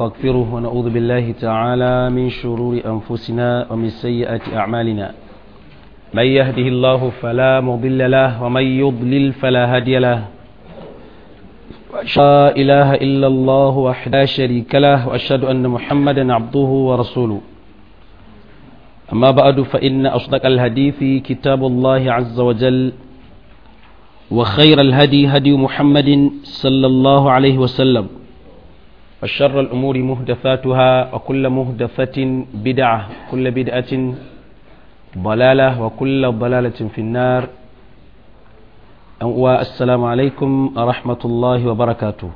ونستغفره ونعوذ بالله تعالى من شرور أنفسنا ومن سيئات أعمالنا من يهده الله فلا مضل له ومن يضلل فلا هادي له لا إله إلا الله وحده لا شريك له وأشهد أن محمدا عبده ورسوله أما بعد فإن أصدق الحديث كتاب الله عز وجل وخير الهدي هدي محمد صلى الله عليه وسلم وشر الأمور مهدثاتها وكل مهدثة بدعة كل بدعة ضلالة وكل ضلالة في النار والسلام عليكم ورحمة الله وبركاته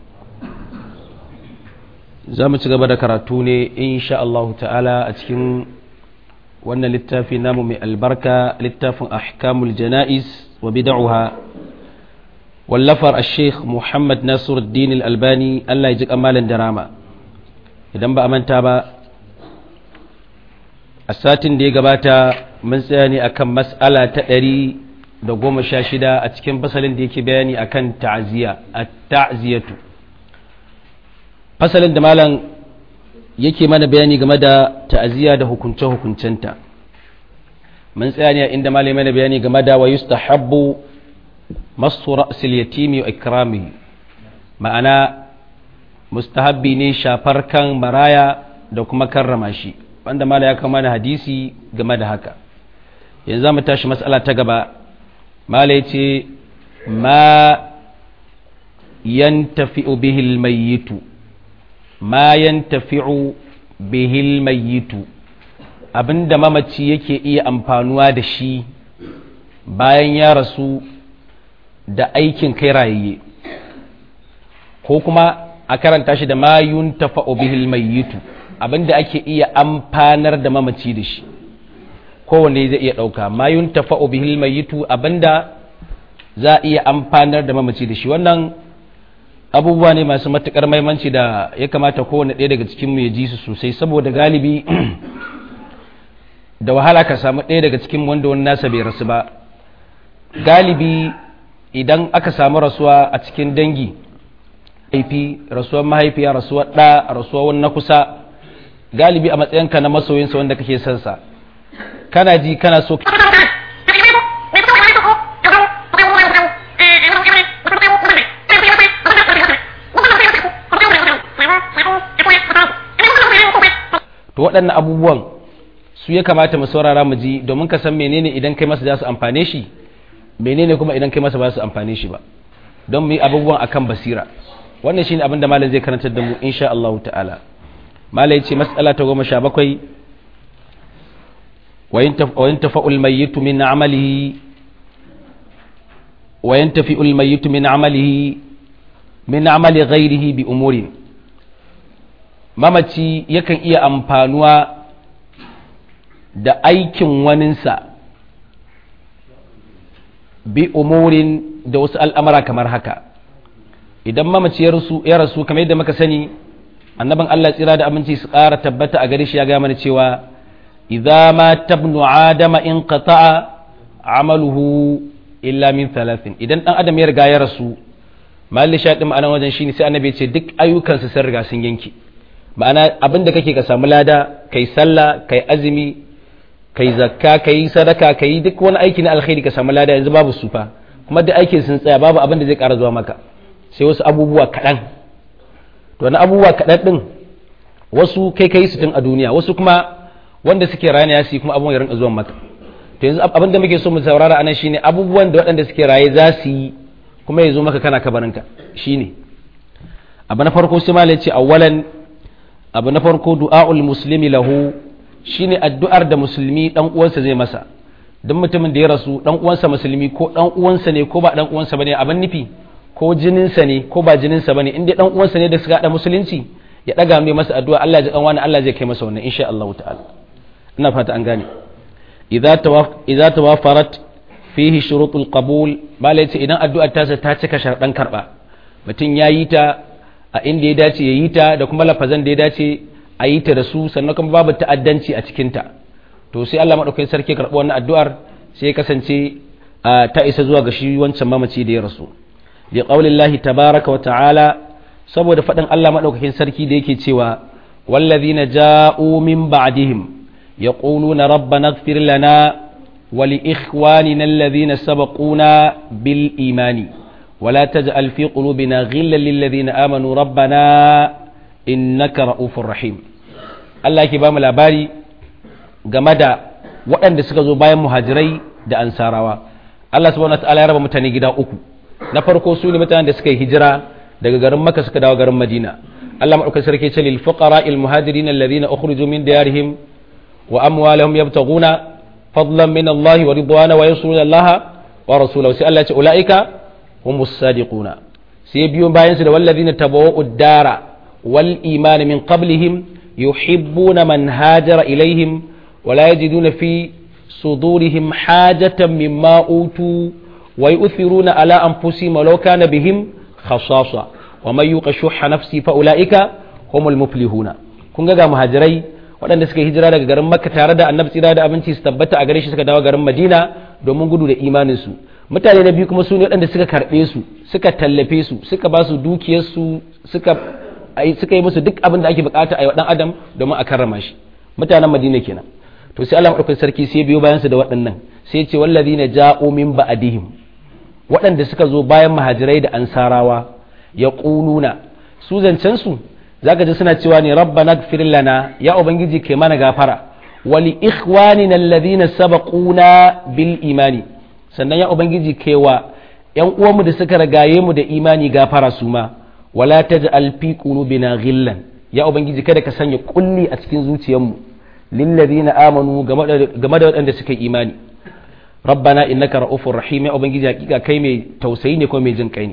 زامت قبل كراتوني إن شاء الله تعالى أتكن وأن للتافي نام من البركة للتاف أحكام الجنائز وبدعها wallafar a sheikh muhammad nasiruddin albani allah ya ji kamalin darama idan ba a manta ba a satin da ya gabata mun tsaya ne akan mas'ala ta ɗari da goma sha shida a cikin fasalin da yake bayani akan ta'aziyya a ta'aziyatu fasalin da malam yake mana bayani game da ta'aziyya da hukunce-hukuncenta mun tsaya ne inda malam mana bayani game da wa yustahabbu masu ra'asil yatimi wa ikrami ma'ana mustahabbi ne shafar kan maraya da kuma karrama shi wanda mala ya kama da hadisi game da haka yanzu za mu tashi matsala ta gaba mala ya ce ma yantafi'u bihil mayyitu ma yantafi'u bihil mayyitu abinda mamaci yake iya amfanuwa da shi bayan ya rasu da aikin kai rayayye ko kuma a karanta shi da mayun tafa'u bihil mayyitu abinda ake iya amfanar da mamaci da shi kowanne zai iya ɗauka mayun tafa'u bihil mayyitu abinda za a iya amfanar da mamaci da shi wannan abubuwa ne masu matuƙar maimanci da ya kamata kowane ɗaya daga cikinmu ya ji su sosai saboda galibi da wahala ka samu ɗaya daga cikin wanda wani nasa bai rasu ba galibi idan aka samu rasuwa a cikin dangi haifi rasuwar mahaifiya rasuwar ɗa rasuwar wani na kusa galibi a matsayinka na masoyinsa wanda kake son sa kana ji kana so to waɗannan abubuwan su ya kamata mu saurara mu ji domin ka san menene idan kai masa za su amfane shi menene kuma idan kai masa ba su amfane shi ba don mu yi abubuwan akan basira wannan shine abin da malam zai karantar da mu insha Allah ta'ala malam yace mas'ala ta goma sha bakwai wa yantafa'ul mayyitu min amalihi wa yantafi'ul mayyitu min amalihi min amali ghairihi bi umurin mamaci yakan iya amfanuwa da aikin waninsa bi umurin da wasu al'amara kamar haka idan mamaci ya rasu kamar yadda muka sani annaban Allah tsira da aminci su ƙara tabbata a gare shi ya gaya mana cewa idza ma tabnu adama in qata'a amaluhu illa min thalathin idan dan adam ya riga ya rasu malli shaɗin ma'anar wajen shine sai annabi ya ce duk ayyukansa sun riga sun yanke ma'ana abin da kake ka samu lada kai sallah kai azumi kai zakka kai sadaka kai duk wani aiki na alkhairi ka samu lada yanzu babu sufa kuma duk aikin sun tsaya babu abin da zai ƙara zuwa maka sai wasu abubuwa kaɗan to na abubuwa kaɗan ɗin wasu kai kai su tun a duniya wasu kuma wanda suke rana ya su kuma abubuwan ya rinka zuwa maka to yanzu abin da muke so mu saurara anan shine abubuwan da waɗanda suke raye za su yi kuma ya zo maka kana kabarinka shine abu na farko sai malai ce awwalan abu na farko du'a'ul muslimi lahu shine addu'ar da musulmi dan uwansa zai masa don mutumin da ya rasu dan uwansa musulmi ko dan uwansa ne ko ba dan uwansa bane abin nufi ko jininsa ne ko ba jininsa bane in dai dan uwansa ne da suka hada musulunci ya daga mai masa addu'a Allah ya ji wani Allah zai kai masa wannan insha Allah ta'ala ina fata an gane idza tawaf idza tawafarat fihi shurutul qabul malai ce idan addu'ar ta ta cika sharɗan karba mutum ya yi ta a inda ya dace ya yi ta da kuma lafazan da ya dace a yi ta da su sannan kuma babu ta'addanci a cikinta to sai Allah maɗaukakin sarki karɓi wannan addu'ar sai ya kasance ta isa zuwa ga shi wancan mamaci da ya rasu bi qaulillahi tabaraka wa ta'ala saboda faɗin Allah maɗaukakin sarki da yake cewa والذين جاءوا من بعدهم يقولون ربنا اغفر لنا ولإخواننا الذين سبقونا بالإيمان ولا تجعل في قلوبنا غلا للذين آمنوا ربنا إنك رؤوف رحيم الله يكبام الأباري جمدا وأن سكزوا بايا مهاجري da ansarawa Allah subhanahu wa ta'ala ya raba mutane gida uku na farko su ne mutanen da suka yi hijira daga garin Makka suka dawo garin Madina Allah madaukakin sarki ce lil fuqara al muhajirin alladhina ukhriju min diyarihim wa amwalihim yabtaghuna fadlan min Allah wa ridwana wa yansuruna Allah wa rasulahu sai Allah ya ce ulaika humus sadiquna sai biyo bayan su da walladhina tabawwa'u ad-dara wal iman min qablihim yuhibbuna man hajara ilaihim wa la yajiduna fi صدورهم حاجة مما أوتوا ويؤثرون على أنفسهم ولو كان بهم خصاصة ومن يوق شح نفسه فأولئك هم المفلحون kun ga muhajirai waɗanda suka hijira daga garin makka tare da annabi tsira da abinci su tabbata a gare shi suka dawo garin madina domin gudu da imaninsu mutane na biyu kuma su ne waɗanda suka karɓe su suka tallafe su suka ba su dukiyarsu suka suka yi musu duk abin da ake bukata a yi wa ɗan adam domin a karrama shi mutanen madina kenan to sai Allah madaukakin sarki sai biyo bayan su da waɗannan sai ce wallazina ja'u min ba'dihim waɗanda suka zo bayan muhajirai da ansarawa ya ƙununa su zancen su zaka ji suna cewa ne rabbana ighfir lana ya ubangiji kai mana gafara wali ikhwanina alladhina sabaquna bil imani sannan ya ubangiji kai wa yan uwanmu da suka ragaye mu da imani gafara su ma wala taj'al fi qulubina ghillan ya ubangiji kada ka sanya kulli a cikin zuciyarmu lillazina amanu game da waɗanda suka yi imani rabbana innaka ra'ufur rahim ya ubangiji hakika kai mai tausayi ne ko mai jin kai ne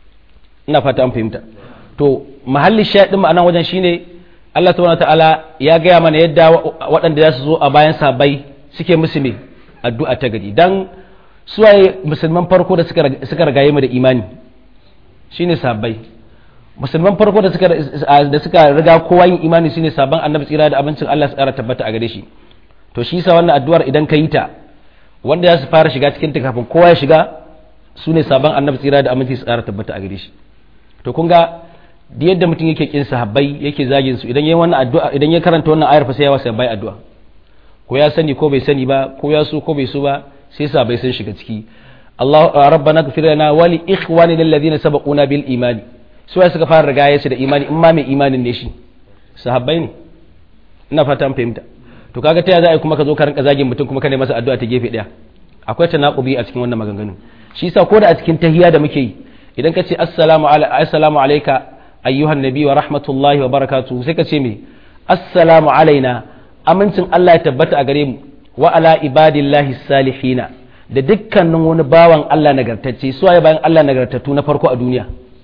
ina fata an fahimta to mahalli shaɗin ma'anan wajen shine Allah subhanahu ta'ala ya gaya mana yadda waɗanda za su zo a bayan sabai suke musu ne addu'a ta gari dan suwaye musulman farko da suka ragaye mu da imani shine sabai musulman farko da suka da suka riga kowa yin imani shine sabon annabi tsira da abincin Allah su ƙara tabbata a gare shi to shi sa wannan addu'ar idan ka yi ta wanda za su fara shiga cikin ta kafin kowa ya shiga su ne sabon annabi tsira da aminci su ƙara tabbata a gare shi to kun ga da yadda mutum yake kin sahabbai yake zagin su idan yayi wannan addu'a idan ya karanta wannan ayar fa sai ya wasa bai addu'a ko ya sani ko bai sani ba ko ya so ko bai so ba sai sahabbai sun shiga ciki Allah rabbana ighfir lana wa li ikhwanina alladhina sabaquna bil imani su suka fara riga su da imani in ma mai imanin ne shi sahabbai ne ina fata an fahimta to kaga ta za a yi kuma ka zo ka rinka zagin mutum kuma ka masa addu'a ta gefe daya akwai tanaqubi a cikin wannan maganganun shi yasa ko da a cikin tahiyya da muke yi idan ka ce assalamu assalamu alayka ayyuhan nabi wa rahmatullahi wa barakatuhu sai ka ce me assalamu alaina amincin Allah ya tabbata a gare mu wa ala ibadillahi salihina da dukkanin wani bawan Allah nagartacce su waye bayan Allah nagartattu na farko a duniya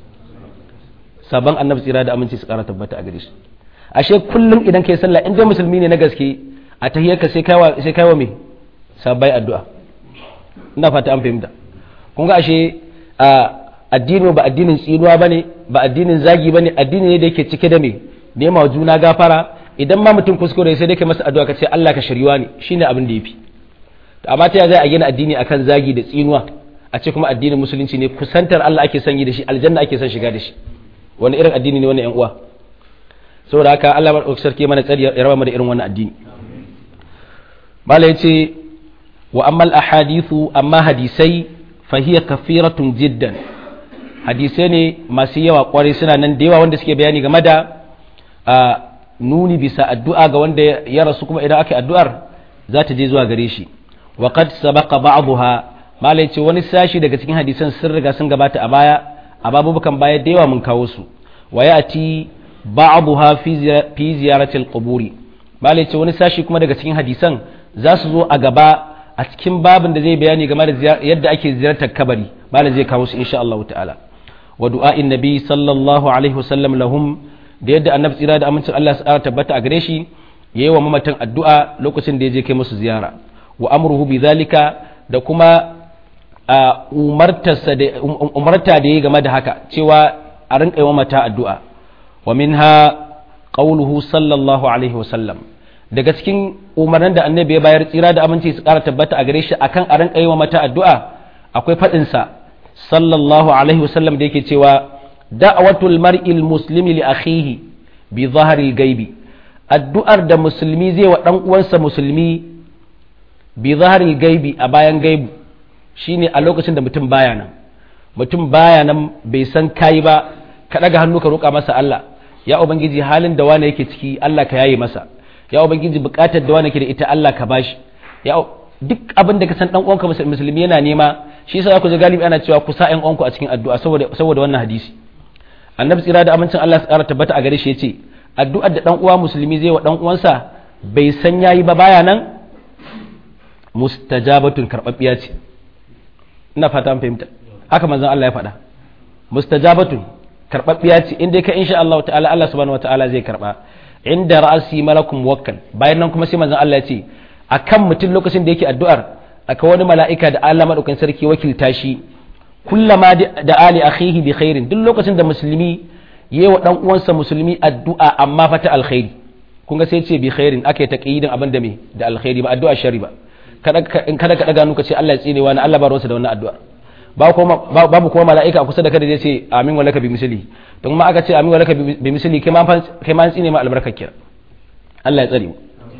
sabon annabi tsira da aminci su kara tabbata a gare shi ashe kullum idan kai sallah in dai musulmi ne na gaske a tahiyyarka sai kaiwa sai kaiwa me sabai addu'a ina fata an fahimta kun ga ashe a addini ba addinin tsinuwa bane ba addinin zagi bane addini ne da yake cike da me nema wa juna gafara idan ma mutum kuskure sai dai kai masa addu'a ka ce Allah ka shiriwa ne shine abin da yafi to amma ta zai a gina addini akan zagi da tsinuwa a ce kuma addinin musulunci ne kusantar Allah ake son yi da shi aljanna ake son shiga da shi wani irin addini ne wannan yan uwa saboda haka Allah ba sarki mana tsari ya raba mu da irin wannan addini mala yace wa ammal ahadithu amma hadisai fa hiya kafiratun jiddan hadisai ne masu yawa kwarai suna nan da yawa wanda suke bayani game da nuni bisa addu'a ga wanda ya rasu kuma idan aka addu'ar za ta je zuwa gare shi wa qad sabaqa ba'daha mala yace wani sashi daga cikin hadisan sun riga sun gabata a baya a babubukan baya da yawa mun kawo su wa yati ba'daha fi ziyarati al-quburi bale ce wani sashi kuma daga cikin hadisan za su zo a gaba a cikin babin da zai bayani game da yadda ake ziyartar kabari bale zai kawo su insha Allah ta'ala wa du'a'in nabi sallallahu alaihi wasallam lahum da yadda annabi tsira da amincin Allah ya tabbata a gare shi yayi wa mamatan addu'a lokacin da ya je kai musu ziyara wa amruhu bi zalika da kuma umarta da ya game da haka cewa a rinka yi mata addu'a wa minha qawluhu sallallahu alaihi wasallam daga cikin umarnin da annabi ya bayar tsira da aminci su ƙara tabbata a gare shi akan a rinka yi mata addu'a akwai faɗinsa sallallahu alaihi wasallam da yake cewa da'watul mar'il muslimi li akhihi bi zaharil gaibi addu'ar da musulmi zai wa ɗan uwansa musulmi bi zaharil gaibi a bayan gaibu shine a lokacin da mutum baya nan mutum baya nan bai san kai ba ka ɗaga hannu ka roƙa masa Allah ya ubangiji halin da wane yake ciki Allah ka yaye masa ya ubangiji buƙatar da wane ke da ita Allah ka bashi ya duk abin da ka san dan uwanka musulmi yana nema shi yasa ku ji galibi ana cewa ku sa ƴan uwanku a cikin addu'a saboda saboda wannan hadisi annabi tsira da amincin Allah su ƙara tabbata a gare shi yace addu'ar da dan uwa musulmi zai wa dan uwansa bai san yayi ba baya nan mustajabatun karbabbiya ce ina fata an fahimta haka manzon Allah ya faɗa mustajabatun karbabbiya ce inda ka insha Allah ta'ala Allah subhanahu wataala zai karba inda ra'asi malakum muwakkal bayan nan kuma sai manzon Allah ya ce akan mutum lokacin da yake addu'ar akwai wani mala'ika da Allah madaukakin sarki wakilta shi kullama da ali akhihi bi khairin duk lokacin da musulmi yayi wa dan uwansa musulmi addu'a amma fa ta alkhairi kun ga sai ce bi khairin ake taqyidin abin da me da alkhairi ba addu'a sharri ba kada in kada ka daga nuka ce Allah ya tsine wani Allah ba ruwansa da wannan addu'a babu kuma mala'ika a kusa da kada zai ce amin walaka bi misali to kuma aka ce amin walaka bi misali kai ma kai ma tsine ma albarkar kira Allah ya tsare mu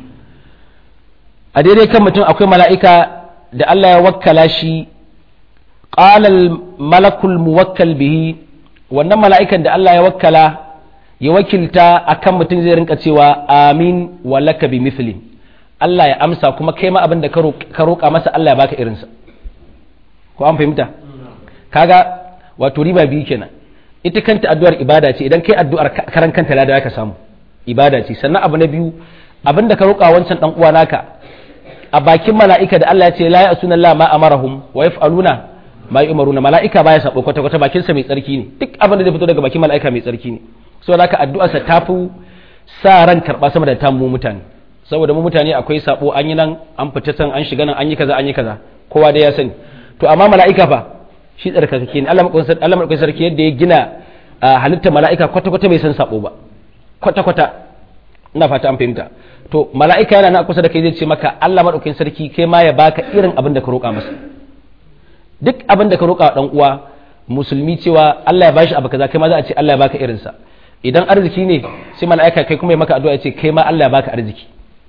a daidai kan mutum akwai mala'ika da Allah ya wakkala shi qala al malakul muwakkal bihi wannan mala'ikan da Allah ya wakkala ya wakilta akan mutum zai rinka cewa amin walaka bi misli Allah ya amsa kuma kai ma abin da ka roƙa masa Allah ya baka irinsa ko an fahimta kaga wato riba biyu kenan ita kanta addu'ar ibada ce idan kai addu'ar karan kanta lada ka samu ibada ce sannan abu na biyu abin da ka roƙa wancan dan uwa naka a bakin mala'ika da Allah ya ce la ya'suna Allah ma amarahum wa yaf'aluna ma yu'maruna mala'ika baya sabo kwata kwata bakin sa mai tsarki ne duk abin da zai fito daga bakin mala'ika mai tsarki ne saboda haka addu'ar sa tafi sa ran karba sama da tamu mutane saboda mu mutane akwai sabo an yi nan an fita can an shiga nan an yi kaza an yi kaza kowa dai ya sani to amma mala'ika fa shi tsarkakake ne Allah madaukakin sarki yadda ya gina halitta mala'ika kwata kwata bai san sabo ba kwata kwata ina fata an fahimta to mala'ika yana na kusa da kai zai ce maka Allah madaukakin sarki kai ma ya baka irin abin da ka roƙa masa duk abin da ka roƙa dan uwa musulmi cewa Allah ya bashi abu kaza kai ma za a ce Allah ya baka irinsa idan arziki ne sai mala'ika kai kuma ya maka addu'a ya ce kai ma Allah ya baka arziki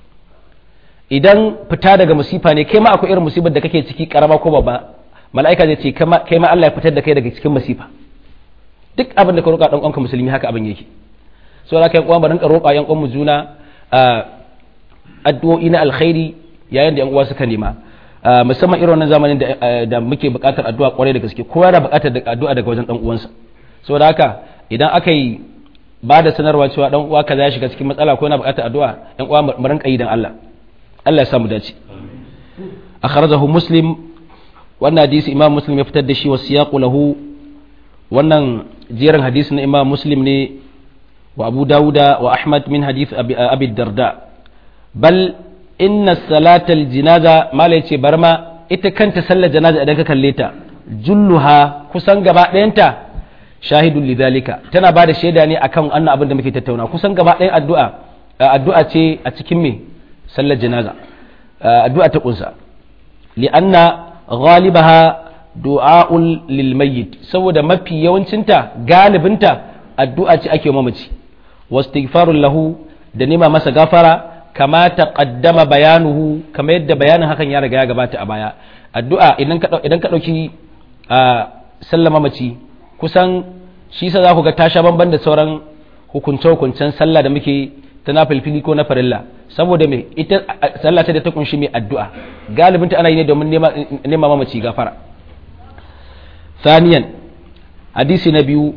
idan fita daga musifa ne kai ma akwai irin musibar da kake ciki karama ko babba mala'ika zai ce kai ma Allah ya fitar da kai daga cikin musifa duk abin da ka roƙa dan uwanka musulmi haka abin yake so da kai uwa mu rinka roƙa yan uwan mu juna addu'o'i na alkhairi yayin da yan uwa suka nema musamman irin wannan zamanin da muke buƙatar addu'a kwarai da gaske kowa yana buƙatar addu'a daga wajen dan uwansa saboda haka idan aka yi ba da sanarwa cewa dan uwa kaza ya shiga cikin matsala ko yana buƙatar addu'a yan uwa mu rinka yi dan Allah Allah ya samu dace akhrajahu muslim wannan hadisi imam muslim ya fitar da shi wa siyaqu lahu wannan jerin hadisi na imam muslim ne wa abu dawuda wa ahmad min hadith abi darda bal inna salatal jinaza mala yace barma ita kanta sallar janaza idan ka kalle ta julluha kusan gaba ɗayanta shahidun lidhalika tana ba da shaida ne akan annan abin da muke tattauna kusan gaba ɗayan addu'a addu'a ce a cikin me sallar janaza addu'a ta kunsa li'anna ghalibaha du'a'ul lil mayyit saboda mafi yawancinta galibinta addu'a ce ake mamaci wastighfarul lahu da nema masa gafara kama taqaddama bayanuhu kama yadda bayanin hakan ya riga ya gabata a baya addu'a idan ka idan ka dauki sallama mace kusan shi sa za ku ga tasha banban da sauran hukunce hukuncen sallah da muke ta na filfili ko na farilla saboda me ita sallah ce da ta kunshi mai addu'a galibin ta ana yi ne domin nema mamaci gafara saniyan hadisi na biyu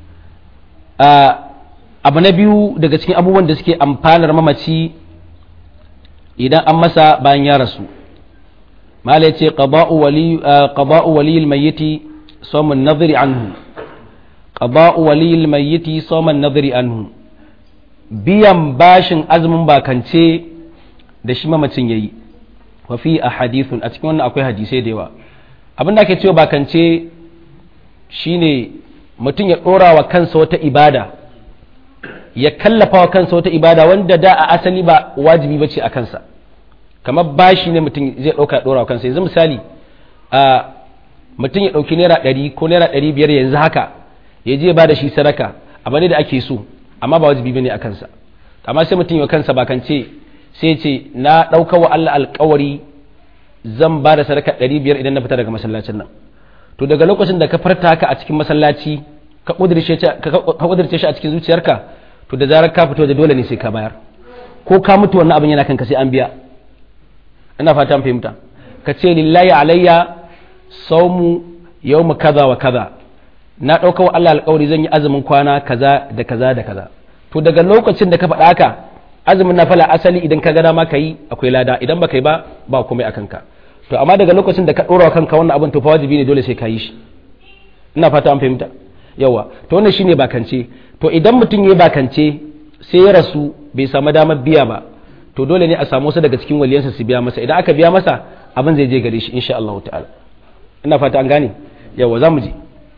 abu na biyu daga cikin abubuwan da suke amfanar mamaci idan an masa bayan ya rasu mala ya ce qada'u waliyil mayyiti sawmun nadhri anhu qada'u waliyil mayyiti sawmun nadhri anhu biyan bashin azumin bakance da shi mamacin yayi wa fi ahadithun a cikin wannan akwai hadisai da yawa abin da ake cewa bakance shine mutum ya dora wa kansa wata ibada ya kallafa wa kansa wata ibada wanda da a asali ba wajibi bace a kansa kamar bashi ne mutum zai ɗauka ya ɗora wa kansa yanzu misali a mutum ya ɗauki naira ɗari ko naira ɗari biyar yanzu haka ya je ba da shi sadaka abu ne da ake so amma ba wajibi bane a kansa amma sai mutum ya kansa bakance sai ce na ɗauka wa Allah alƙawari zan ba da sadaka ɗari biyar idan na fita daga masallacin nan to daga lokacin da ka farta haka a cikin masallaci ka ƙudurce shi a cikin zuciyarka to da zarar ka fito da dole ne sai ka bayar ko ka mutu wannan abin yana kanka sai an biya ina fata an fahimta ka ce lillahi alayya saumu yawmu kaza wa kaza na ɗauka wa Allah alƙawari zan yi azumin kwana kaza da kaza da kaza to daga lokacin da ka faɗa haka azumin na fala asali idan ka ga dama ka yi akwai lada idan ba ka yi ba ba komai a kanka to amma daga lokacin da ka ɗora wa kanka wannan abin to fa wajibi ne dole sai ka yi shi ina fata an fahimta yawa to wannan shine bakance to idan mutum ya bakance sai ya rasu bai samu damar biya ba to dole ne a samu wasu daga cikin waliyansa su biya masa idan aka biya masa abin zai je gare shi insha Allah ta'ala ina fata an gane yawa za mu je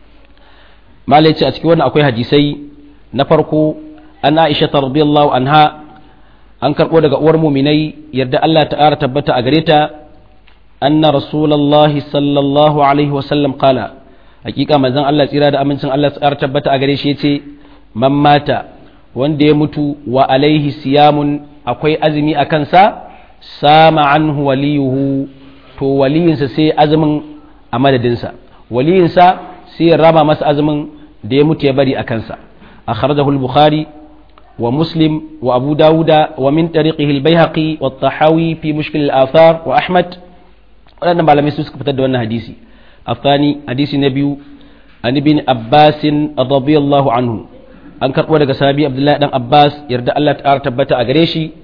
malai ce a cikin wannan akwai hadisai na farko an Aisha radiyallahu anha an karbo daga uwar muminai yarda Allah ta'ala tabbata a gare ta anna rasulullahi sallallahu alaihi wasallam qala hakika manzon Allah tsira da amincin Allah tsara tabbata a gare shi yace man mata wanda ya mutu wa alaihi siyamun akwai azumi a kansa sama anhu waliyuhu to waliyinsa sai azumin a madadinsa waliyinsa sai ya rama masa azumin da ya mutu ya bari a kansa akhrajahu al-bukhari wa muslim wa abu dawuda wa min tariqihi al-baihaqi wa at-tahawi fi mushkil al-athar wa ahmad wadannan malamai su suka fitar da wannan hadisi الثاني حديث النبي عن ابن عباس رضي الله عنه an karɓo daga sahabi abdullahi dan abbas yarda allah ta tabbata a gare shi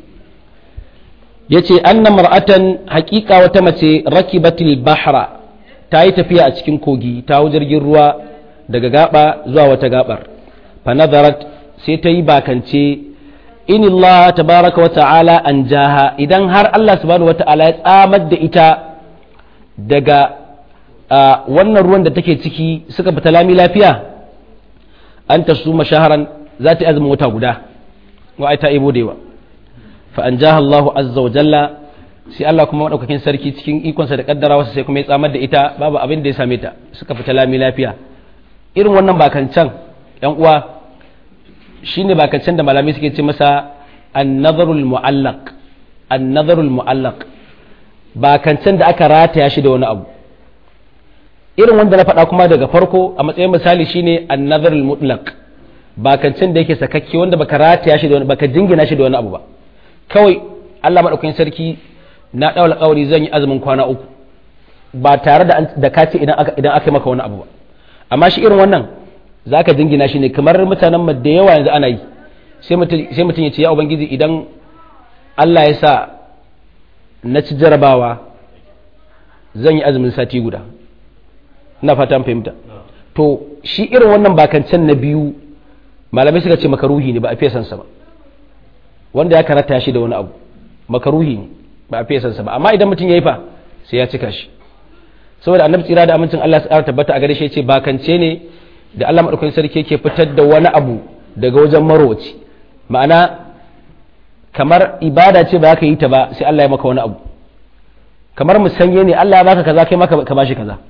ya ce anna mar'atan haƙiƙa wata mace rakibatil bahra ta yi tafiya a cikin kogi ta hau jirgin ruwa daga gaba zuwa wata gabar fa nazarat sai ta yi bakance in Allah tabaraka wa ta'ala an jaha idan har Allah subhanahu wa ta'ala ya tsamar da ita daga wannan ruwan da take ciki suka fita lami lafiya an ta su mashaharan za ta azumin wata guda wa ai ta ibo da yawa fa an jaha Allah azza wa jalla sai Allah kuma madaukakin sarki cikin ikonsa da kaddara wasu sai kuma ya tsamar da ita babu abin da ya same ta suka fita lami lafiya irin wannan bakancan yan uwa shine bakancan da malamai suke ce masa an-nazarul mu'allaq an-nazarul mu'allaq bakancan da aka rataya shi da wani abu irin wanda na faɗa kuma daga farko a matsayin misali shine an-nazar al-mutlaq bakancin da yake sakakke wanda baka rataya shi da wani baka jingina shi da wani abu ba kawai Allah madaukakin sarki na daula kawari zan yi azumin kwana uku ba tare da da ka ce idan aka idan aka maka wani abu ba amma shi irin wannan zaka jingina shi ne kamar mutanen mu da yawa yanzu ana yi sai mutum sai mutum ya ce ya ubangiji idan Allah ya sa na ci jarabawa zan yi azumin sati guda ina fatan fahimta to shi irin wannan bakancan na biyu malamai suka ce makaruhi ne ba a fesansa ba wanda ya karata shi da wani abu makaruhi ne ba a fesansa ba amma idan mutum ya yi fa sai ya cika shi saboda annabi tsira da amincin Allah ya tabbata a gare shi ce bakance ne da Allah madaukakin sarki yake fitar da wani abu daga wajen marowaci ma'ana kamar ibada ce ba ka yi ta ba sai Allah ya maka wani abu kamar musanye ne Allah ya baka kaza kai maka ka bashi kaza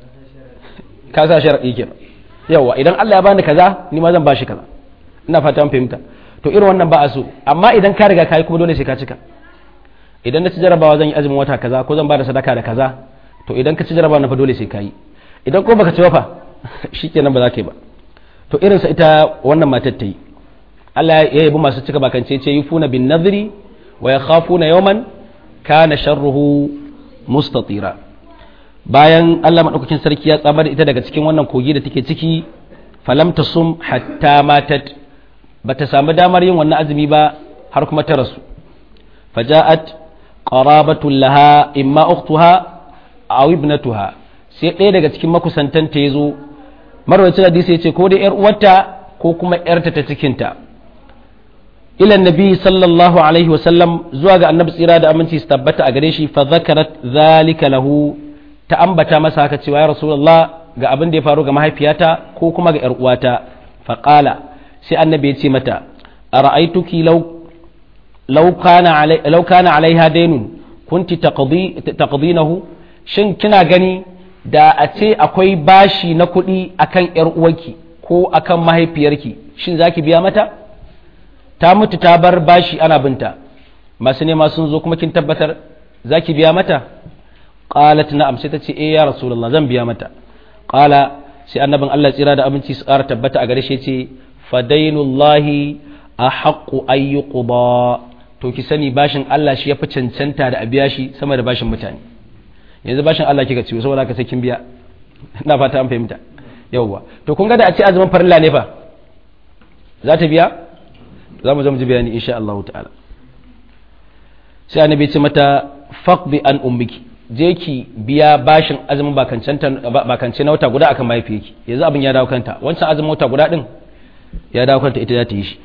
ka sa sharaɗi kenan yawa idan Allah ya bani kaza ni ma zan bashi kaza ina fata an fahimta to irin wannan ba a so amma idan ka riga kai kuma dole sai ka cika idan na ci jarabawa zan yi azumin wata kaza ko zan bada sadaka da kaza to idan ka ci jarabawa na fa dole sai ka yi idan ko baka ci ba fa shikenan ba za ka yi ba to irin sa ita wannan matar ta yi Allah ya yabi masu cika bakance ce yufuna bin nadri wa yakhafuna yawman kana sharruhu mustatira bayan Allah maɗaukakin sarki ya tsamar da ita daga cikin wannan kogi da take ciki falam ta sum hatta matat ba ta samu damar yin wannan azumi ba har kuma ta rasu faja'at qarabatul laha imma ukhtuha aw ibnatuha sai ɗaya daga cikin makusantanta yazo marwacin hadisi yace ko dai yar uwarta ko kuma yarta ta cikinta ila annabi sallallahu alaihi wasallam zuwa ga annabi tsira da aminci su tabbata a gare shi fa zakarat zalika lahu ta ambata masa haka cewa ya rasulullah ga abin da ya faru ga mahaifiyata ko kuma ga 'yar uwata faƙala sai annabi ya ce mata a ra'aituki law kana alaiha dainun kunti taqdinahu shin kina gani da a ce akwai bashi na kuɗi akan 'yar uwarki ko akan mahaifiyarki shin zaki biya mata ta mutu ta bar bashi ana binta masu nema sun zo kuma kin tabbatar za ki biya mata qalat na'am sai ta ce eh ya rasulullah zan biya mata qala sai annabin Allah tsira da abinci su ƙara tabbata a gare shi ce fadainullahi ahaqqu an yuqda to ki sani bashin Allah shi yafi cancanta da a biya shi sama da bashin mutane yanzu bashin Allah kika ciwo saboda haka sai kin biya ina fata an fahimta yawwa to kun ga da a ce azumin farilla ne fa za ta biya za mu zo mu ji bayani insha Allah ta'ala sai annabi ce mata faqbi an ummiki je ki biya bashin azumin bakance na wata guda akan mahaifiyarki yanzu abin ya dawo kanta wancan azumin wata guda din ya dawo kanta ita za ta yi shi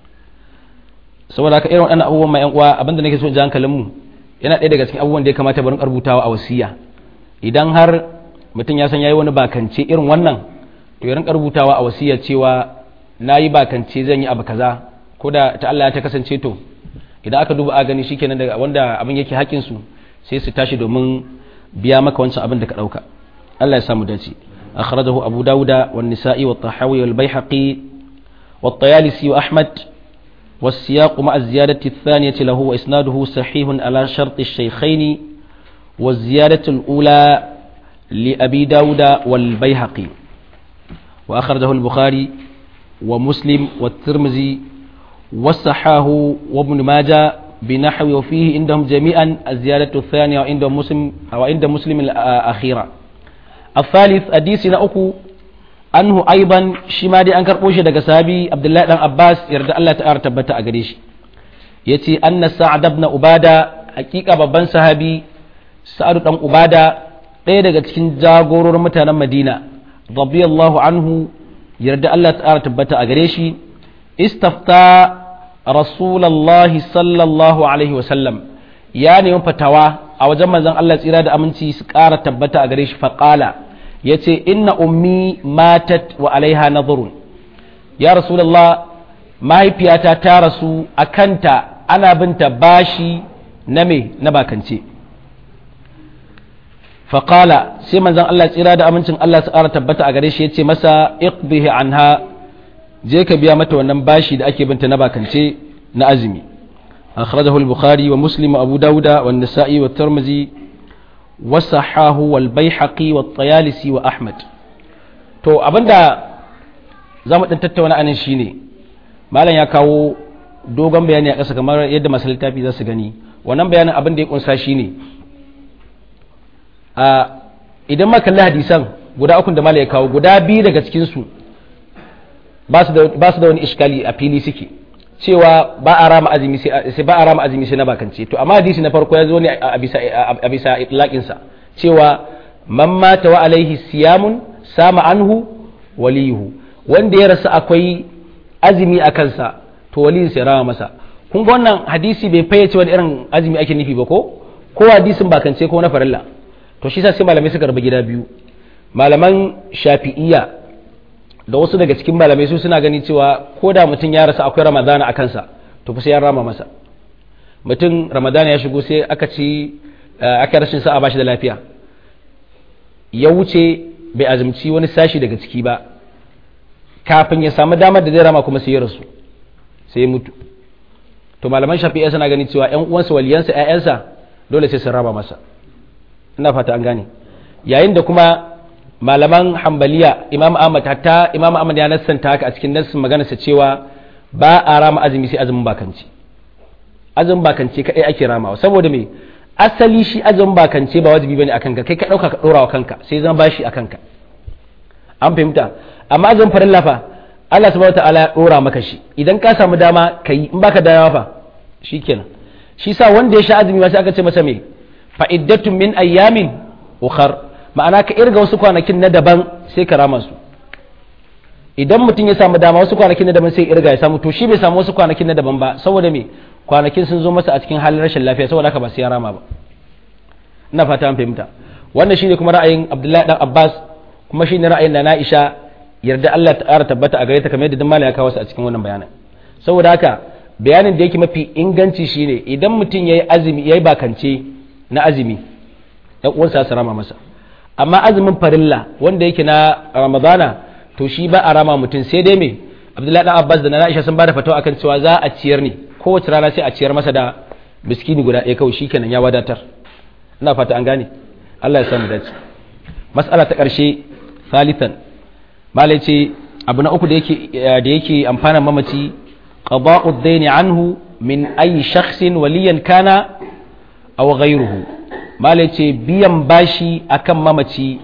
saboda haka irin waɗannan abubuwan ma 'yan uwa abinda nake so in ji hankalin mu yana ɗaya daga cikin abubuwan da ya kamata barin rubutawa a wasiya idan har mutum ya san yayi wani bakance irin wannan to ya rinka rubutawa a wasiya cewa nayi bakance zan yi abu kaza ko da ta Allah ya ta kasance to idan aka duba a gani shikenan daga wanda abin yake haƙin su sai su tashi domin biya maka wancan abin da ka ɗauka Allah ya samu dace akhrajahu abu dauda wan nisa'i wat tahawi wal baihaqi wat tayalisi wa ahmad والسياق مع الزيادة الثانية له وإسناده صحيح على شرط الشيخين والزيادة الأولى لأبي داود والبيهقي وأخرجه البخاري ومسلم والترمذي وصحاه وابن ماجه بنحو وفيه عندهم جميعا الزيادة الثانية وعند مسلم أو عند مسلم الأخيرة الثالث حديثنا أكو anhu aiban shi ma dai an karɓo shi daga sahabi abdullahi dan abbas yarda Allah ta tabbata a gare shi yace anna sa'ad ibn ubada hakika babban sahabi sa'ad dan ubada ɗaya daga cikin jagororin mutanen madina radiyallahu anhu yarda Allah ta tabbata a gare shi istafta rasulullahi sallallahu alaihi wasallam ya nemi fatawa a wajen manzon Allah tsira da aminci su ƙara tabbata a gare shi faqala ya ce inna ummi matat wa alaiha nazarun ya rasulallah mahaifiyata ta rasu a kanta ana binta bashi na me na bakance faƙala sai manzan Allah tsira da amincin Allah su ƙara tabbata a gare shi ya ce masa iqbihi anha je ka biya mata wannan bashi da ake binta na bakance na azumi akhrajahu al-bukhari wa muslim wa abu dauda wa an-nasa'i wa tirmidhi وصحاه والبيحقي والطيالسي وأحمد to abinda za mu ɗan tattauna anan shine malam ya kawo dogon bayani a ƙasa kamar yadda masu littafi za su gani wannan bayanin abin da ya kunsa shine a idan ma kalli hadisan guda ukun da malam ya kawo guda biyu daga cikinsu ba su da wani iskali a fili suke cewa ba a rama azumi sai ba a rama azumi sai na bakance to amma hadisi na farko ya zo ne a bisa a bisa itlaqin sa cewa man mata wa alaihi siyamun sama anhu waliyuhu wanda ya rasu akwai azumi a kansa to waliyin sai rama masa kun ga wannan hadisi bai fayyace wani irin azumi ake nufi ba ko ko hadisin bakance ko na farilla to shi sa sai malamai suka rabu gida biyu malaman shafi'iyya da wasu daga cikin malamai su suna gani cewa ko da mutum ya rasa akwai ramadana a kansa to fa sai ya rama masa mutum ramadana ya shigo sai aka ci aka rashin sa'a bashi da lafiya ya wuce bai azumci wani sashi daga ciki ba kafin ya samu damar da zai rama kuma sai ya rasu sai ya mutu to malaman shafi'a suna gani cewa ƴan uwansa waliyansa ƴaƴansa dole sai su rama masa ina fata an gane yayin da kuma malaman hambaliya imam ahmad hatta imam ahmad ya nassanta haka a cikin nassin maganarsa cewa ba a rama azumi sai azumin bakanci azumin bakanci kadai ake ramawa saboda me asali shi azumin bakanci ba wajibi bane akan ka kai ka dauka ka dora wa kanka sai zama bashi akan ka an fahimta amma azumin farilla fa Allah subhanahu wataala ya dora maka shi idan ka samu dama kai in baka dama fa shikenan shi sa wanda ya sha azumi ma sai aka ce masa me fa iddatun min ayyamin ukhar ma'ana ka irga wasu kwanakin na daban sai ka rama su idan mutum ya samu dama wasu kwanakin na daban sai irga ya samu to shi bai samu wasu kwanakin na daban ba saboda me kwanakin sun zo masa a cikin halin rashin lafiya saboda haka ba sai ya rama ba ina fata an fahimta wannan shine kuma ra'ayin Abdullahi dan Abbas kuma shine ra'ayin da Aisha yarda Allah ta ƙara tabbata a gare ta kamar yadda dan ya kawo su a cikin wannan bayanin saboda haka bayanin da yake mafi inganci shine idan mutum yayi azumi yayi bakance na azumi ɗan uwansa su rama masa amma azumin farilla wanda yake na ramadana to shi ba a rama mutum sai dai me abdullahi dan abbas da na aisha sun bada fatawa akan cewa za a ciyar ne kowace rana sai a ciyar masa da miskini guda ɗaya kawai shikenan ya wadatar ina fata an gane Allah ya samu dace mas'ala ta ƙarshe salitan malai ce abu na uku da yake da yake amfana mamaci qada'u ad anhu min ayi shakhsin waliyan kana aw ghayruhu malai ce biyan bashi akan mamaci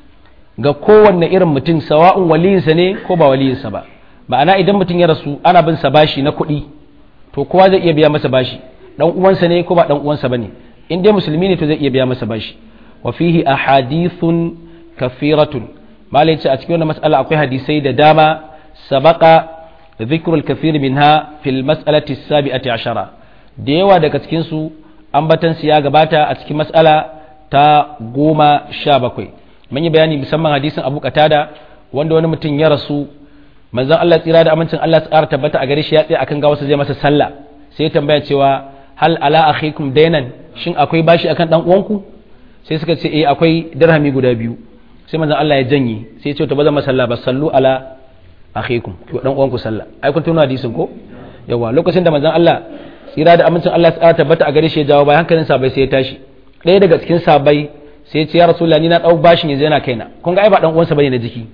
ga kowanne irin mutum sawa'un waliyinsa ne ko ba waliyinsa ba ma'ana idan mutum ya rasu ana bin sa bashi na kuɗi to kowa zai iya biya masa bashi dan uwansa ne ko ba dan uwansa bane in dai musulmi ne to zai iya biya masa bashi wa fihi ahadithun kafiratun malai ce a cikin wannan mas'ala akwai hadisai da dama sabaqa dhikru al-kathir minha fil mas'alati as-sabi'ati ashara da yawa daga cikin su ambatan su ya gabata a cikin mas'ala ta goma sha bakwai mun yi bayani musamman hadisin Abu Qatada wanda wani mutum ya rasu manzon Allah tsira da amincin Allah tsara tabbata a gare shi ya tsaya akan gawarsa zai masa sallah sai ya tambaya cewa hal ala akhikum dainan shin akwai bashi akan dan uwanku sai suka ce eh akwai dirhami guda biyu sai manzon Allah ya janye sai ya ce to ba zan masalla ba sallu ala akhikum to dan uwanku sallah ai kun tuna hadisin ko yawa lokacin da manzon Allah tsira da amincin Allah tsara tabbata a gare shi ya jawo bai hankalin sabai sai ya tashi ɗaya daga cikin sabai sai ya ce ya rasulullahi ni na dau bashin yanzu yana kaina kun ga ai ba dan uwansa bane na jiki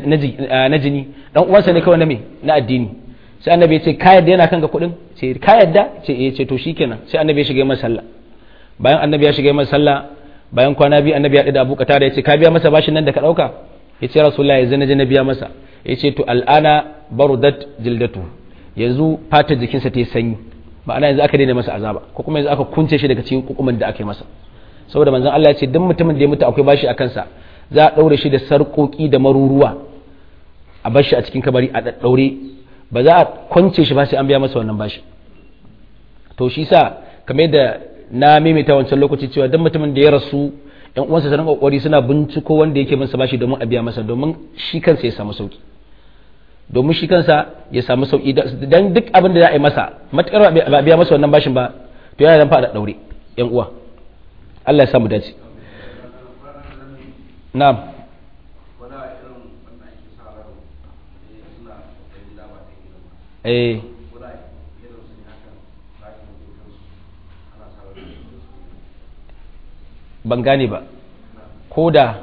na jini dan uwansa ne kawai na me na addini sai annabi ya ce ka yadda yana kanka kuɗin ce ka yadda ce eh ce to shikenan sai annabi ya shiga masa sallah bayan annabi ya shiga masa sallah bayan kwana biyu annabi ya da Abu Qatada ya ce ka biya masa bashin nan da ka dauka ya ce rasulullahi yanzu na je na biya masa ya ce to al'ana barudat jildatu yanzu fatar jikinsa ta yi sanyi ma'ana yanzu aka daina masa azaba ko kuma yanzu aka kunce shi daga cikin kukumin da aka yi masa saboda manzon Allah ya ce duk mutumin da ya mutu akwai bashi a kansa za a ɗaure shi da sarƙoƙi da maruruwa a bar shi a cikin kabari a ɗaɗɗaure ba za a kwance shi ba sai an biya masa wannan bashi to shi sa kamar yadda na maimaita wancan lokaci cewa duk mutumin da ya rasu yan uwansa sanin kokari suna binciko wanda yake masa bashi domin a biya masa domin shi kansa ya samu sauki domin shi kansa ya samu sauki dan duk abin da za a yi masa matukar ba biya masa wannan bashin ba to yana nan fa da ɗaure yan uwa Allah ya samu dace na'am eh ban gane ba ko da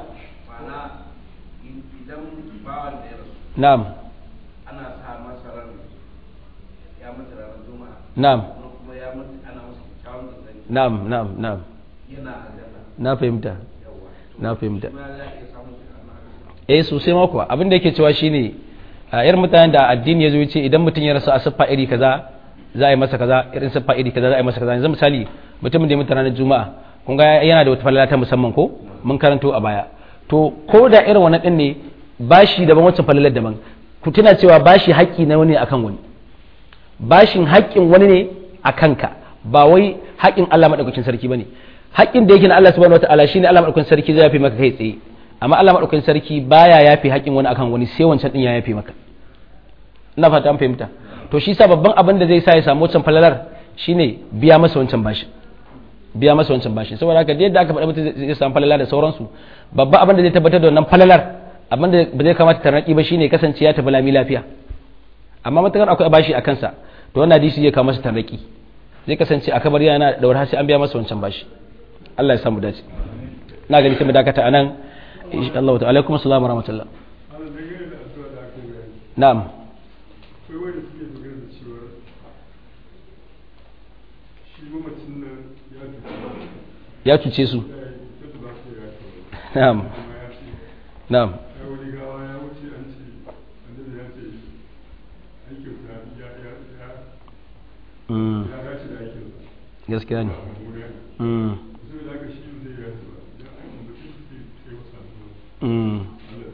na'am ana sa masa ran ya mutu ranar juma'a na'am kuma ya mutu ana masa kyawun da zai na'am na'am na'am yana aljanna na fahimta na fahimta kuma za a iya samun shi a nan eh sosai ma kuwa abin da yake cewa shine a irin mutanen da addini ya zo ya ce idan mutum ya rasu a siffa iri kaza za a yi masa kaza irin siffa iri kaza za a yi masa kaza yanzu misali mutumin da ya mutu ranar juma'a kun ga yana da wata falala ta musamman ko mun karanto a baya to ko da irin wannan din ne bashi daban wacce falalar daban ku tuna cewa bashi haƙƙi na wani ne akan wani bashin haƙƙin wani ne a kanka ba wai haƙƙin Allah madaukakin sarki bane haƙƙin da yake na Allah subhanahu wataala shine Allah madaukakin sarki zai yafe maka kai tsaye amma Allah madaukakin sarki baya yafe haƙƙin wani akan wani sai wancan din ya yafe maka ina fata an fahimta to shi sa babban abin da zai sa ya samu wancan falalar shine biya masa wancan bashin biya masa wancan bashin saboda haka da yadda aka faɗa mutum zai samu falala da sauransu babban abin da zai tabbatar da wannan falalar abin da ba zai kamata tarnaki ba shine kasance ya tafi lami lafiya amma matakar akwai bashi a kansa to wannan hadisi zai kawo masa tarnaki zai kasance a kabar yana da har sai an biya masa wancan bashi Allah ya samu dace na gani sai mu dakata anan insha Allah ta'ala alaikum assalam wa rahmatullah ana dangane da addu'a da aka yi bayani na'am akwai wanda suke magana da cewa shi mamacin nan ya tafi ya cuce su ya yi ta ba su ya tafi na'am amma ya ce na'am ya wani gawa ya wuce an ce annabi ya ce aikin sa ya ya ya mm ya dace da aikin sa gaskiya ne a mura mm sai da aka shi zai ya ba ya an mutum sai sai wasa addu'a mm Allah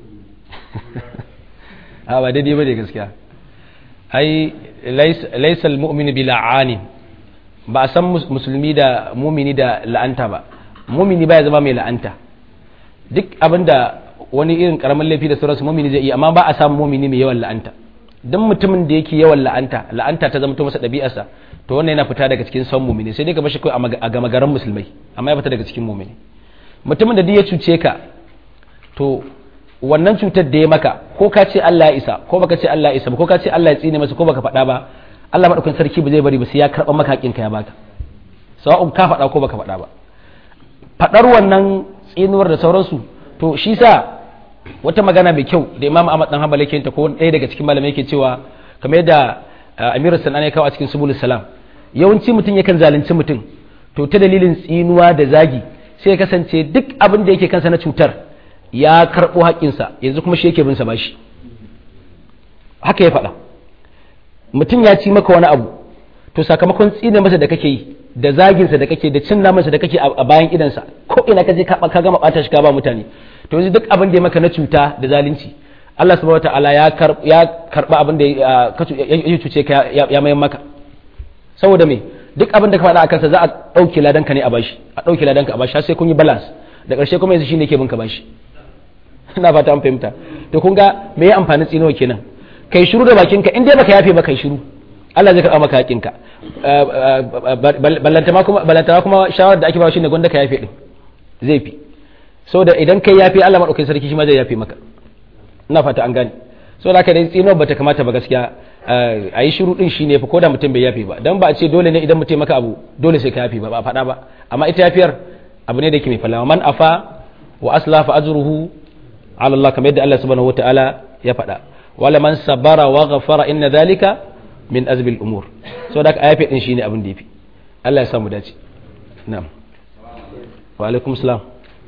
ya a ba daidai ba ne gaskiya ai laisal mu'minu bi la'ani ba a san mus- musulmi da mumini da la'anta ba mumini ba ya zama mai la'anta duk abinda wani irin karamin laifi da sauransu mumini zai iya amma ba a samun mumini mai yawan la'anta duk mutumin da yake yawan la'anta la'anta ta zama masa ɗabi'arsa to wannan yana fita daga cikin son mumini sai dai ka bashi kawai a maga- a gama garin musulmai amma ya fita daga cikin mumini mutumin da duk ya cuce ka to wannan cutar da ya maka ko ka ce Allah ya isa ko baka ce Allah ya isa ba ko ka ce Allah ya tsine masa ko baka faɗa ba Allah madaukakin sarki ba zai bari ba sai ya karɓa maka haƙinka ya baka sawa'un ka faɗa ko baka faɗa ba faɗar wannan tsinuwar da sauransu to shi sa wata magana mai kyau da Imam Ahmad dan Hanbali yake ta ko ɗaya daga cikin malamai yake cewa kamar yadda Amir Sanani ya kawo a cikin Subulus Salam yawanci mutum yakan zalunci mutum to ta dalilin tsinuwa da zagi sai ya kasance duk abin da yake kansa na cutar ya karɓo haƙƙinsa yanzu kuma shi yake bin sa bashi haka ya faɗa mutum ya ci maka wani abu to sakamakon tsine masa da kake yi da zaginsa da kake da cin namansa da kake a bayan idansa ko ina ka je ka gama ɓata shi ka ba mutane to yanzu duk abin da ya maka na cuta da zalunci Allah subhanahu wataala ya ya karba abin da ya cuce ka ya mayan maka saboda me duk abin da ka faɗa a kansa za a ɗauke ladanka ne a bashi a ɗauke ladanka a bashi har sai kun yi balance da ƙarshe kuma yanzu shine ke bin ka bashi ina fata an fahimta to kun ga me ya amfani tsinowa kenan kai shiru da bakinka in dai baka yafe ba kai shiru Allah zai karɓa maka hakinka ballantama kuma ballantama kuma shawarar da ake ba shine gwanda ka yafe din zai fi saboda idan kai yafe Allah madaukakin sarki shi ma zai yafe maka ina fata an gane saboda haka dai tsino bata kamata ba gaskiya a yi shiru din shine fa koda mutum bai yafe ba dan ba a ce dole ne idan mutum maka abu dole sai ka yafe ba ba a faɗa ba amma ita yafiyar abu ne da yake mai falawa man afa wa asla fa ajruhu ala Allah kamar yadda Allah subhanahu wataala ya faɗa wala man sabara wa ghafara inna dhalika min azbil umur saboda haka ayafi din shine abin da yafi Allah ya samu dace na'am wa alaikum salam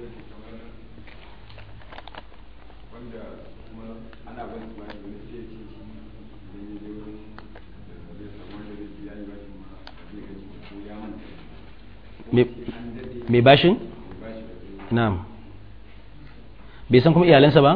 mai bashin? na'am bai san kuma iyalansa ba?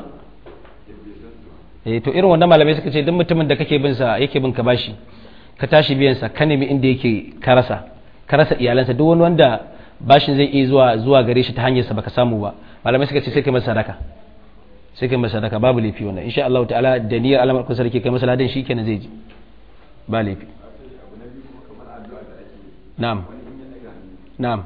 eh to irin wannan malamai suka ce duk mutumin da kake bin sa yake bin ka bashi ka tashi biyan sa ka nemi inda yake ka rasa ka rasa iyalansa duk wani wanda bashin zai iya zuwa zuwa gare shi ta hanyar sa baka samu ba malamai suka ce sai kai masa sadaka sai kai masa sadaka babu laifi wannan insha Allah ta'ala da niyyar alamar kun sarki kai masa ladan shikenan zai ji ba laifi na'am na'am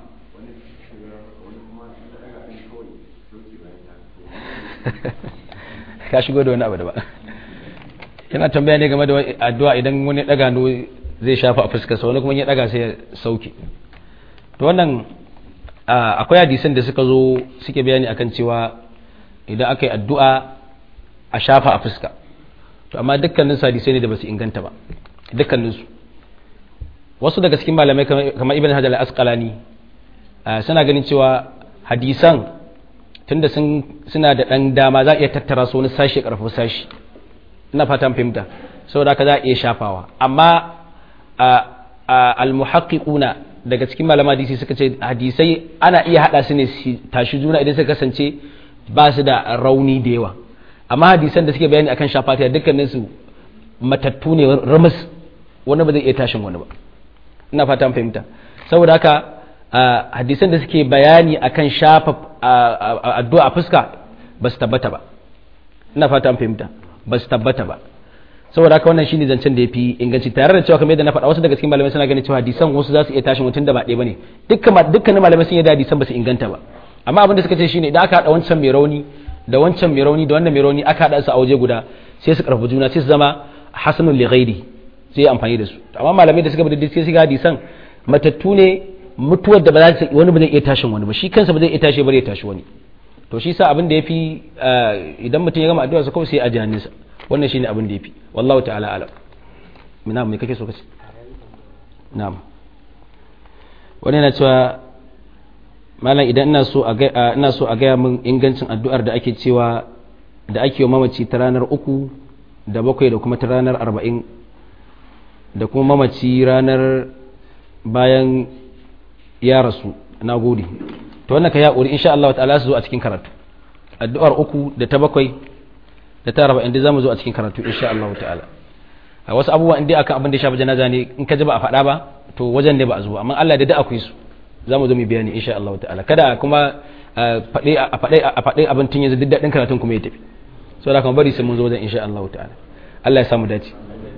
ka shigo da wani abu da ba yana tambaya ne game da addu'a idan wani daga no zai shafa a fuskarsa wani kuma ya daga sai ya sauke to wannan akwai hadisan da suka zo suke bayani akan cewa idan aka yi addu'a a shafa a fuska to amma dukkanin su hadisai ne da ba su inganta ba dukkanin su wasu daga cikin malamai kamar ibn hajar al-asqalani suna ganin cewa hadisan tunda suna da ɗan dama za a iya tattara su wani sashi ƙarfi sashi ina fatan fahimta saboda haka za a iya shafawa amma al-muhaqqiquna daga cikin malama hadisi suka ce hadisai ana iya hada su ne tashi juna idan suka kasance ba su da rauni da yawa amma hadisan da suke bayani akan shafatiya dukkanin su matattu ne ramus wani ba zai iya tashin wani ba ina fatan fahimta saboda haka hadisan da suke bayani akan shafa addu'a a fuska ba su tabbata ba ina fata an fahimta ba su tabbata ba saboda haka wannan shine zancen da yafi inganci tare da cewa kamar yadda na faɗa wasu daga cikin malamai suna ganin cewa hadisan wasu za su iya tashin mutum da ba ɗaya bane dukkan dukkanin malamai sun yarda hadisan ba su inganta ba amma abin da suka ce shine idan aka haɗa wancan mai rauni da wancan mai rauni da wannan mai rauni aka haɗa su a waje guda sai su karfafa juna sai su zama hasanun li ghairi sai amfani da su amma malamai da suka bi sai su ga hadisan matattu ne mutuwar da ba za ta wani ba zai iya tashin wani ba shi kansa ba zai iya tashi ba zai tashi wani to shi sa abin da yafi idan mutum ya gama addu'a sa kawai sai a jihaninsa wannan shine abin da yafi wallahu ta'ala alam mina me kake so kace na'am wani yana cewa malam idan ina so a ina so a gaya min ingancin addu'ar da ake cewa da ake yi mamaci ta ranar uku da bakwai da kuma ta ranar arba'in da kuma mamaci ranar bayan ya rasu na gode to wannan ka ya ƙuri insha Allah ta'ala su zo a cikin karatu addu'ar uku da ta bakwai da ta arba'in da zamu zo a cikin karatu insha Allah ta'ala a wasu abubuwa inda akan abin da ya shafi janaza ne in ka ji ba a faɗa ba to wajen ne ba a zo amma Allah da da akwai su zamu zo mu bayani insha Allah ta'ala kada kuma faɗe a faɗe a faɗe abin tun yanzu duk daɗin karatun kuma ya tafi saboda kuma bari sai mun zo wajen insha Allah ta'ala Allah ya samu dace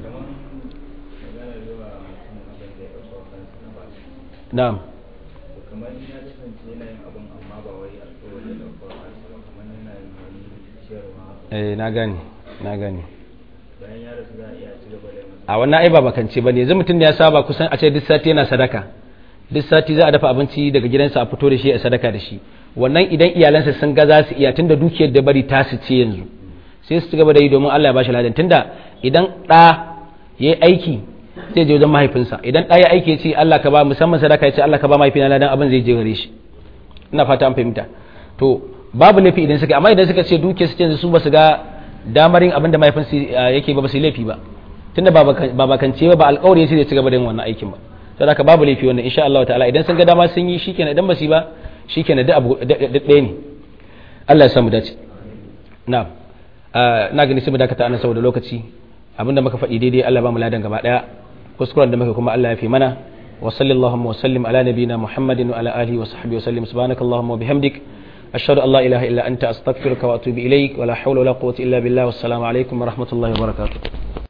na'am kamar ya kasance yana yin abin amma ba wai alƙawari da farko ba kamar yana yin wani eh na gane na gane bayan ya rasu za a iya ci gaba da masa a wannan ai ba bakance bane yanzu mutum da ya saba kusan a ce duk sati yana sadaka duk sati za a dafa abinci daga gidansa a fito da shi a sadaka da shi wannan idan iyalansa sun ga za su iya tunda dukiyar da bari ta su ce yanzu sai su ci gaba da yi domin Allah ya bashi ladan tunda idan ɗa ya yi aiki zai je wajen mahaifinsa idan ɗa ya aiki ya ce Allah ka ba musamman sadaka ya ce Allah ka ba mahaifina ladan abin zai je gare shi ina fata an fahimta to babu laifi idan suka amma idan suka ce dukiyar su ce yanzu su ba su ga damarin abin da mahaifinsu yake ba ba su yi laifi ba tunda ba bakance ba ba alƙawari ya ce zai ci gaba da yin wannan aikin ba sai haka babu laifi wannan insha Allah ta'ala idan sun ga dama sun yi shikenan idan ba su yi ba shikenan duk abu duk ɗaya ne Allah ya samu dace na'am na gani sai mu dakata anan saboda lokaci abinda muka faɗi daidai Allah ba mu ladan gaba daya kuskuren da muka kuma Allah ya fi mana wa sallallahu wa sallim ala nabina muhammadin wa ala alihi wa sahbihi wa sallim subhanakallahumma wa bihamdik ashhadu an la ilaha illa anta astaghfiruka wa atubu ilaik wa la hawla wa la quwwata illa billah wassalamu alaikum wa rahmatullahi wa barakatuh